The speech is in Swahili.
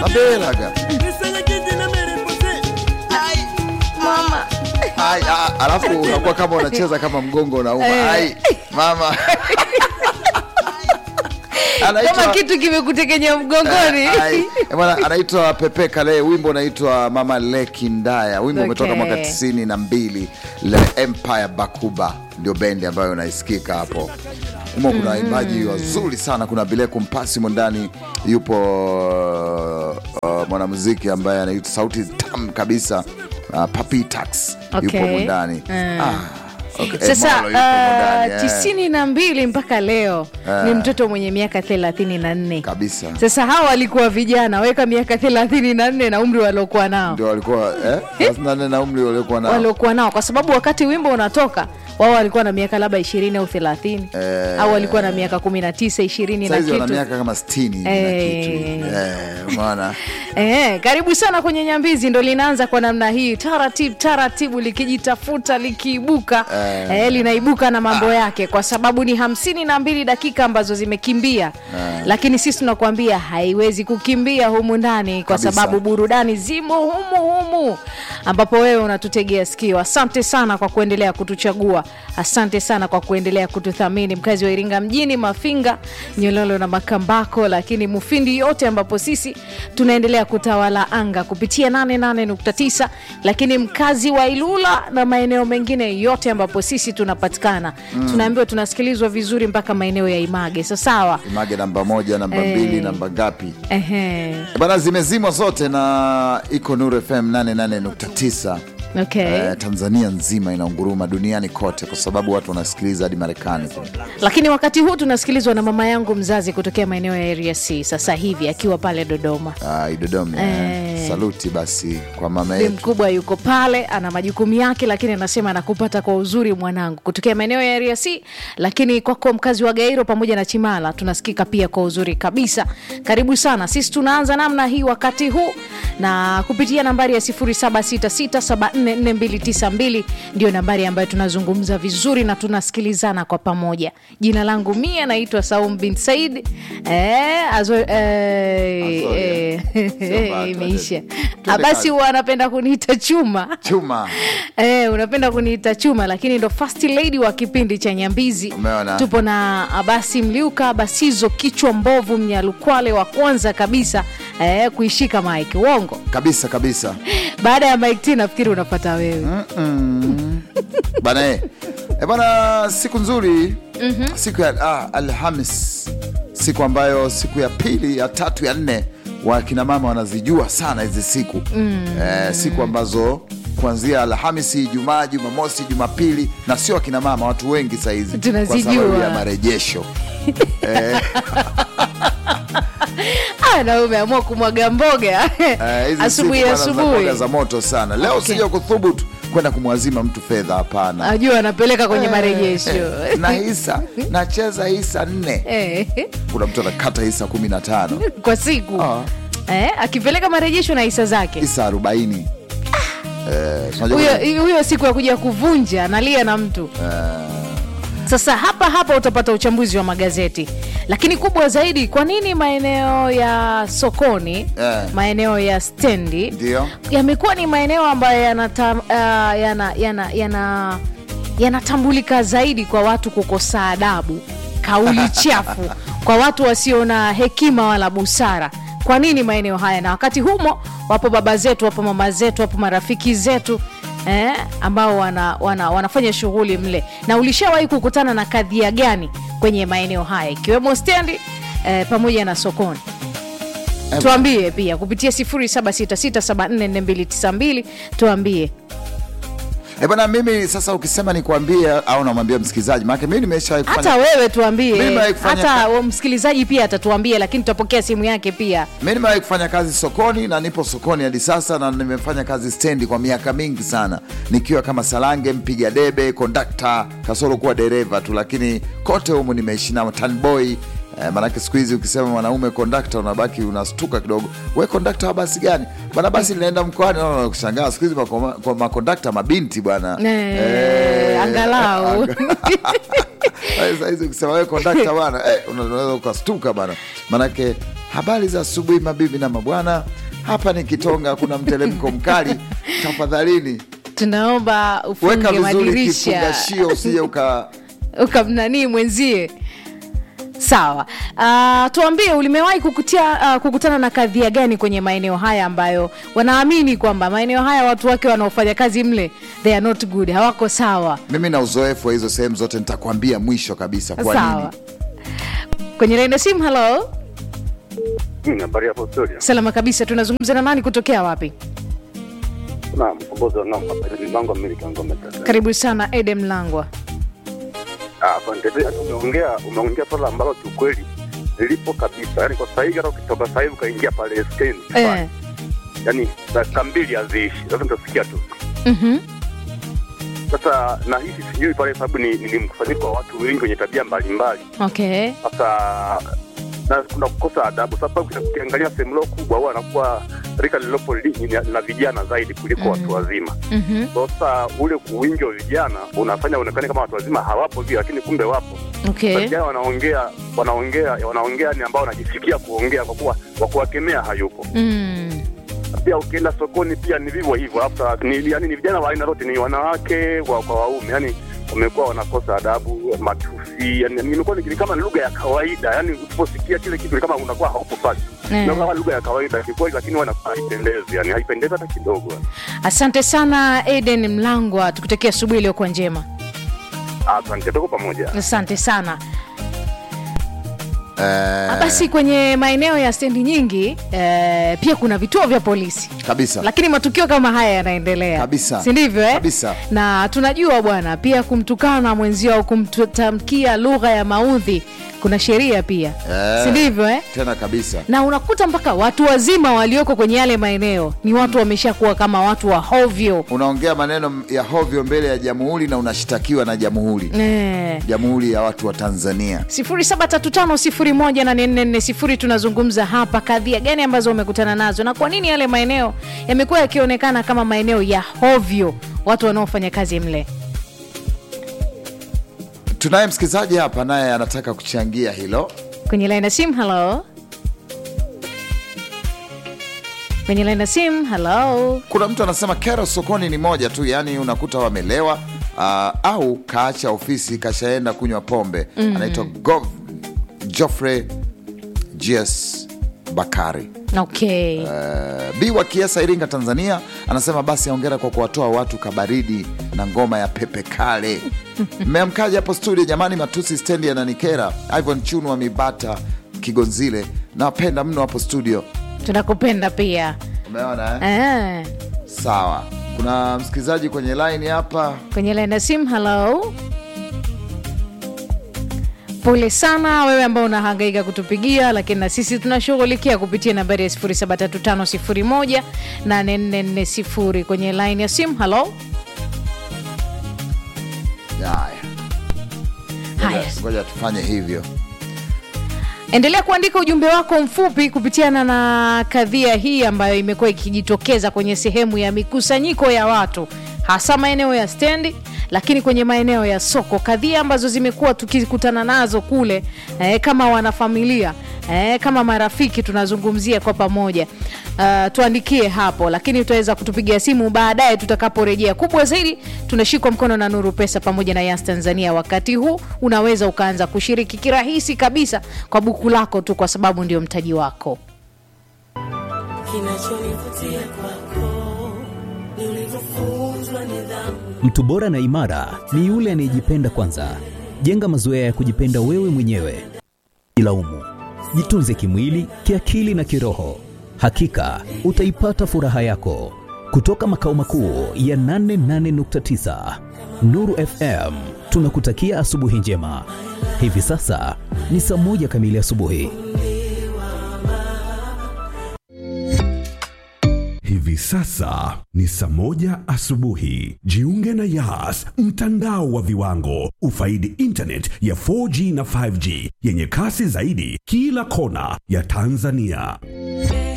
abelaga mama Ai, ah, alafu unakuwa kama unacheza kama mgongo unauma Eh. ai mama kama anaitwa kitu kimekutekenya mgongoni Ai, eh, bwana, anaitwa Pepe Kale, wimbo unaitwa Mama Leki Ndaya. Wimbo Okay. umetoka mwaka tisini na mbili. Le Empire Bakuba ndio bendi ambayo inaisikika hapo humo. Kuna waimbaji wazuri sana, kuna Bileku Mpasi humo ndani, yupo uh, mwanamuziki ambaye anaitwa sauti tam kabisa uh, Papi Tax yupo Okay. humo ndani Mm. ah, okay. Eh, sasa Molo yupo humo ndani, uh, eh. tisini na mbili mpaka leo Eh. ni mtoto mwenye miaka thelathini na nne kabisa sasa hawa walikuwa vijana weka miaka thelathini na nne na umri waliokuwa nao ndio walikuwa eh, 34 na umri waliokuwa nao waliokuwa nao kwa sababu wakati wimbo unatoka wao walikuwa na miaka labda ishirini au thelathini Eh. au walikuwa na miaka kumi na tisa ishirini na saizi wana kitu miaka kama 60 na Eh. kitu eh, umeona Eh, karibu sana kwenye Nyambizi, ndo linaanza kwa namna hii taratibu taratibu, likijitafuta likiibuka, Eh. eh, linaibuka na mambo yake, kwa sababu ni hamsini na mbili dakika ambazo zimekimbia lakini sisi tunakuambia haiwezi kukimbia humu ndani, kwa Kabisa. sababu burudani zimo humu humu, ambapo wewe unatutegea sikio. Asante sana kwa kuendelea kutuchagua, asante sana kwa kuendelea kututhamini, mkazi wa Iringa mjini, Mafinga, Nyololo na Makambako, lakini Mufindi yote, ambapo sisi tunaendelea kutawala anga kupitia 88.9, lakini mkazi wa Ilula na maeneo mengine yote ambapo sisi tunapatikana, tunaambiwa tunasikilizwa vizuri mpaka maeneo ya Image. Sasawa, image namba moja namba Eh. mbili namba ngapi ehe, bana zimezimwa zote na iko Nuru FM 88.9 okay. Eh, Tanzania nzima inaunguruma duniani kote kwa sababu watu wanasikiliza hadi Marekani kule. lakini wakati huu tunasikilizwa na mama yangu mzazi kutokea maeneo ya area C sasa hivi akiwa pale Dodoma. Ah, Idodoma Eh. saluti basi kwa mama Bi yetu mkubwa yuko pale ana majukumu yake, lakini anasema anakupata kwa uzuri mwanangu, kutokea maeneo ya area C. Lakini kwako mkazi wa Gairo pamoja na Chimala tunasikika pia kwa uzuri kabisa. Karibu sana, sisi tunaanza namna hii wakati huu na kupitia nambari ya 0766744292 ndio nambari ambayo tunazungumza vizuri na tunasikilizana kwa pamoja. Jina langu mie naitwa Saum bin Said. Eh, azo, eh, Azoya. eh, Sio bata, imeisha. Twende Ah, basi kazi. huwa anapenda kuniita chuma chuma Eh, unapenda kuniita chuma lakini ndo first lady wa kipindi cha Nyambizi. Umeona? Tupo na Abasi Mliuka, Abasizo kichwa mbovu, Mnyalukwale wa kwanza kabisa eh, kuishika mike. Uongo. kabisa kabisa Baada ya mike T nafikiri unapata wewe. bana eh. Eh, bana siku nzuri siku ya ah, Alhamis, siku ambayo siku ya pili ya tatu ya nne wakina mama wanazijua sana hizi siku eh, siku ambazo kuanzia Alhamisi, Ijumaa, Jumamosi, Jumapili na sio akina mama, watu wengi sahizi kwa Tunazijua. sababu ya marejesho Ah, na wewe umeamua kumwaga mboga Eh, hizi asubuhi siku bana za asubuhi. mboga za moto sana leo Okay. sija kuthubutu kwenda kumwazima mtu fedha hapana Ajua anapeleka kwenye marejesho. Eh, na hisa nacheza hisa nne Eh, kuna mtu anakata hisa kumi na tano kwa siku. Ah. Eh, akipeleka marejesho na hisa zake. hisa arobaini Eh, unajua kuna- huyo huyo siku ya kuja kuvunja analia na mtu sasa hapa hapa utapata uchambuzi wa magazeti lakini kubwa zaidi kwa nini maeneo ya sokoni Eh. maeneo ya stendi Ndio. yamekuwa ni maeneo ambayo yanata- ah, yana- yana- yana- yanatambulika zaidi kwa watu kukosa adabu kauli chafu kwa watu wasio na hekima wala busara kwa nini maeneo haya na wakati humo wapo baba zetu wapo mama zetu wapo marafiki zetu eh, ambao wana, wana, wanafanya shughuli mle na ulishawahi kukutana na kadhia gani kwenye maeneo haya ikiwemo stendi eh, pamoja na sokoni Eh, tuambie pia kupitia 0766744292 tuambie Eh, bwana mimi sasa ukisema nikwambie au namwambia msikilizaji maana mimi nimeshawahi hata kufanya wewe Mimi tuambie nimewahi kufanya hata ka- wa- msikilizaji pia atatuambia lakini tutapokea simu yake pia mimi nimewahi kufanya kazi sokoni na nipo sokoni hadi sasa na nimefanya kazi stendi kwa miaka mingi sana nikiwa kama salange mpiga debe kondakta kasoro kuwa dereva tu lakini kote humu nimeishi nao tanboy Eh, maanake siku hizi ukisema mwanaume kondakta unabaki unastuka kidogo we kondakta wa basi gani bwana basi linaenda mkoani no, no, no, kushangaa siku hizi mako- kwa makondakta mabinti bwana Eh, angalau. Sasa hizi ukisema wewe kondakta bwana eh, unaweza ukastuka bana, manake Habari za asubuhi mabibi na mabwana, hapa ni Kitonga, kuna mteremko mkali. Tafadhalini tunaomba weka ufunge vizuri madirisha kifungashio, usije uka ukamnanii mwenzie sawa uh, tuambie ulimewahi kukutia, uh, kukutana na kadhia gani kwenye maeneo haya ambayo wanaamini kwamba maeneo haya watu wake wanaofanya kazi mle they are not good hawako sawa mimi na uzoefu wa hizo sehemu zote, nitakwambia mwisho kabisa kwa sawa nini. kwenye laini ya simu halo Hmm, habari hapo studio. salama kabisa tunazungumza na nani kutokea wapi Naam, mkombozi wa ng'ombe hapa ni Mango Miliki ng'ombe tata. karibu sana edem langwa Ah, asante. Pia Umeongea umeongea swala ambalo kiukweli lilipo kabisa. Yaani kwa sasa hivi hata ukitoka sasa hivi ukaingia pale stendi. eh. Yaani dakika mbili haziishi. Sasa utasikia tu. mm-hmm. Sasa na hisi sijui pale sababu ni, ni mkusanyiko wa watu wengi wenye tabia mbalimbali. okay Sasa na kuna kukosa adabu sababu ukiangalia sehemu leo kubwa huwa anakuwa rika lililopo li- ni la vijana zaidi kuliko watu wazima. mm-hmm. Sasa ule wingi wa vijana unafanya uonekane kama watu wazima hawapo vile, lakini kumbe wapo. okay Vijana wanaongea wanaongea wanaongea ni ambao wanajisikia kuongea kwa kuwa wa kuwakemea hayupo. mm. Pia ukienda sokoni pia ni vivyo hivyo, hata ni yani ni vijana wa aina zote, ni wanawake wa kwa waume, yani wamekuwa wanakosa adabu, matusi, yani nimekuwa ni kama ni lugha ya kawaida, yani usiposikia kile kitu ni kama unakuwa haupo pale Eh. na kama lugha ya kawaida kikweli, lakini wanakuwa haipendezi, yani haipendezi hata kidogo. asante sana eden mlangwa tukutakia asubuhi iliyokuwa njema Asante, tuko pamoja. asante sana Eh, basi kwenye maeneo ya stendi nyingi eh, pia kuna vituo vya polisi kabisa lakini matukio kama haya yanaendelea Kabisa. si ndivyo eh? Kabisa. na tunajua bwana pia kumtukana mwenzio au kumtamkia lugha ya maudhi kuna sheria pia Eh. si ndivyo eh? tena kabisa. na unakuta mpaka watu wazima walioko kwenye yale maeneo ni watu wameshakuwa kama watu wa hovyo Unaongea maneno ya hovyo mbele ya jamhuri na unashtakiwa na jamhuri, eh. jamhuri ya watu wa Tanzania. 0735018440 tunazungumza hapa kadhia gani ambazo umekutana nazo na kwa nini yale maeneo yamekuwa yakionekana kama maeneo ya hovyo watu wanaofanya kazi mle Tunaye msikilizaji hapa naye anataka kuchangia hilo. kwenye laini ya simu halo kwenye laini ya simu halo Kuna mtu anasema kero sokoni ni moja tu, yaani unakuta wamelewa uh, au kaacha ofisi kashaenda kunywa pombe. Anaitwa Gov Joffrey GS Bakari. okay Uh, B wa Kiesa, Iringa, Tanzania, anasema basi aongera kwa kuwatoa watu kabaridi na ngoma ya pepe kale. Mmeamkaje hapo studio jamani? Matusi stendi yananikera. Ivon Chunu wa Mibata Kigonzile, nawapenda mno hapo studio. tunakupenda pia Umeona eh? eh. Sawa, kuna msikilizaji kwenye line hapa. kwenye laini ya simu halo pole sana wewe ambao unahangaika kutupigia lakini na sisi tunashughulikia kupitia nambari ya 0735018440 kwenye laini ya simu halo Haya, haya Ngoja- ngoja tufanye hivyo. endelea kuandika ujumbe wako mfupi kupitiana na kadhia hii ambayo imekuwa ikijitokeza kwenye sehemu ya mikusanyiko ya watu hasa maeneo ya stendi lakini kwenye maeneo ya soko kadhia ambazo zimekuwa tukikutana nazo kule eh, kama wanafamilia eh, kama marafiki tunazungumzia kwa pamoja uh, tuandikie hapo lakini utaweza kutupigia simu baadaye tutakaporejea kubwa zaidi tunashikwa mkono na nuru pesa pamoja na yas tanzania wakati huu unaweza ukaanza kushiriki kirahisi kabisa kwa buku lako tu kwa sababu ndio mtaji wako Kinachonivutia kwako ni ulivyofunzwa nidhamu. Mtu bora na imara ni yule anayejipenda kwanza. Jenga mazoea ya kujipenda wewe mwenyewe. Jilaumu, jitunze kimwili, kiakili na kiroho. Hakika utaipata furaha yako. Kutoka makao makuu ya 88.9 Nuru FM, tunakutakia asubuhi njema. Hivi sasa ni saa moja kamili asubuhi. Hivi sasa ni saa moja asubuhi. Jiunge na Yas, mtandao wa viwango. Ufaidi internet ya 4G na 5G yenye kasi zaidi kila kona ya Tanzania.